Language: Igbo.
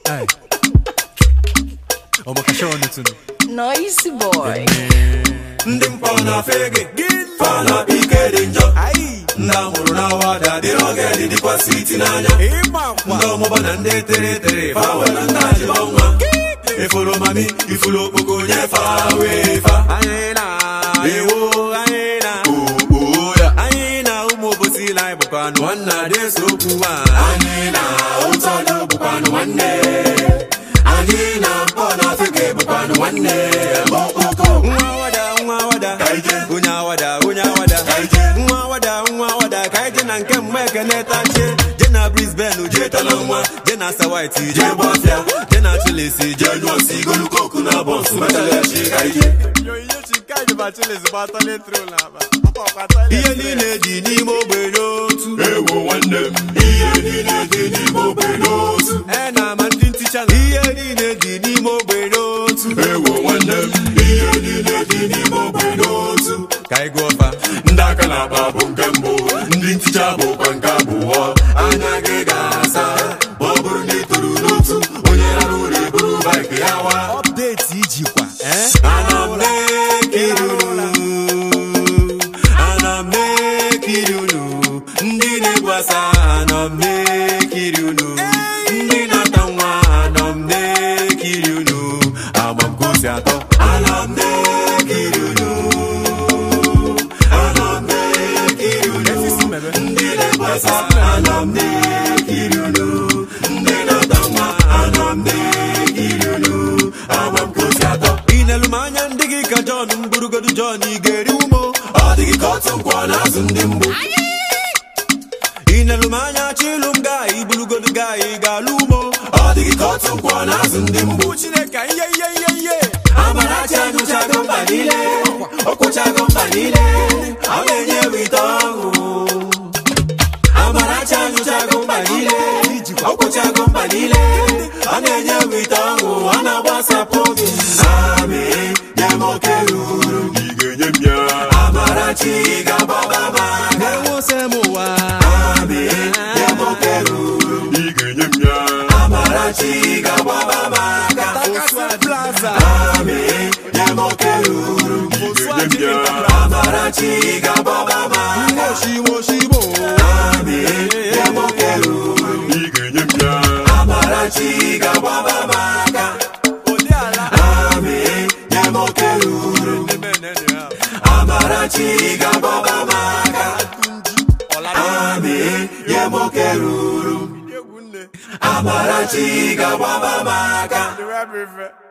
Ay. Omo kashone tunu. Nice boy. ndị mkpọ na fege fa na ike dị njọ ndị amụrụ na wada dị oge dịkwa switi n'anya ndị ọmụba na ndị tere tere fa were ndị ajịba nwa ifuru mami ifuru okpoko nye fa wee fa Anyị na ewo anyị na oo ya anyị na ụmụ obosi na anyị bụkwa anụ nwanne adị eso okwu ma anyị na ụtọdụ bụkwanụ nwanne anyị na mkpọ na fege bụkwanụ nwanne okpoko nwa awada nwa awada Ka ije. onye awada onye awada Ka ije. nwa awada nwa awada ka anyị je na nke mgbe ekene tachie je na brisbane je tala nwa je na sawaiti je jee gbafịa je na chilisi je jee nyụọ si igolu koku na bọnsụ metalachi ka ije ihe niile dị n'ime ogbe n'otu ewo nwanne m ihe niile dị n'ime ogbe n'otu e na ama ndị nticha na ihe niile dị n'ime ogbe n'otu ewo nwanne m ihe niile dị n'ime ogbe n'otu ka anyị gụọ fa ndị aka na-akpa bụ nke mbụ ndị nticha bụkwa nke abụọ anya gị ga-asa ma ọ bụrụ na ị toro n'otu onye rara ụlọ eburu baik ya wa ọpdeti ijikwa eh? ana m na-ekiri unu ana m na-ekiri unu ndị na-egbu asa ana m na-ekiri unu ndị na-ata nwa ana m na-ekiri unu ama m ka o si atọ ana m na-ekiri unu ana m na-ekiri unu ndị na-egbasa ana m na-ekiri unu ndị na-ata nwa ana m na-ekiri unu ama m ka o si atọ ị na-elu m anya ndị gị ka Jọn m burugodu Jọn ị ga-eri umo ọ dịghị ka otu nkwọ na-azụ ndị mbụ ị na-elu m anya chilu m gaa iburugodu gaa ị ga-alụ umo ọ dịghị ka otu nkwọ na-azụ ndị mbụ Chineke ihe ihe ihe ihe Amarachi anyụchago mba niile ọkwụchago mba niile ọ na-enye wite ọṅụ Amarachi anyụchago mba niile ọkwụchago mba niile ọ na-enye wite ọṅụ ọ na-agbasapụ obi Ami nye m oke ruru ị ga-enye m ya Amarachi ga-agbaba m aka na-enwose m ụwa Ami nye m oke ruru ị ga-enye m ya Amarachi ga-agbaba m aka Takasị plaza Ami nye m oke ruru ị ga-enye m ya Amarachi ga-agbaba m aka moshimo shimo Ami nye m oke ruru ị ga-enye m ya Amarachi ga-agbaba m aka ụdị ala Ami nye m oke ruru Amarachi ga-agbaba m aka Ami nye m oke ruru Amarachi ga-agbaba m aka